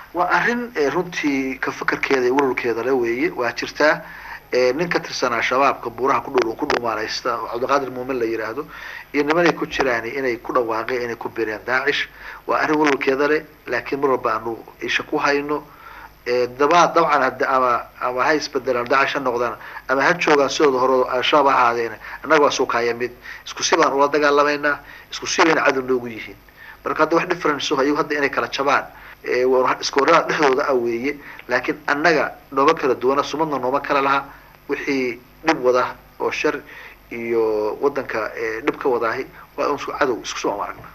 waa arrin runtii ka fakarkeeda iyo wararkeeda le weeye waa jirtaa nin ka tirsanaa shabaabka buuraha ku dhow ku dhumaalaysta oo cabdiqaadir muumin la yidhaahdo iyo nimanay ku jiraan inay ku dhawaaqeen inay ku bireen daacish waa arrin wararkeeda leh laakiin mar walba aanu isha ku hayno daba dabcan hade ama ama ha isbedelaan daacish ha noqdaan ama ha joogaan sidooda hore al-shabaab ha ahaadeen annaga waa suukaaya mid isku si baan ula dagaalamaynaa isku si bayna cadow noogu yihiin marka hadda wax difference ayagu hadda inay kala jabaan iska warada dhexdooda ah weeye laakiin annaga nooma kala duwana sumadna nooma kala laha wixii dhib wada oo shar iyo wadanka dhib ka wadaahi waa un cadow isku soo aragna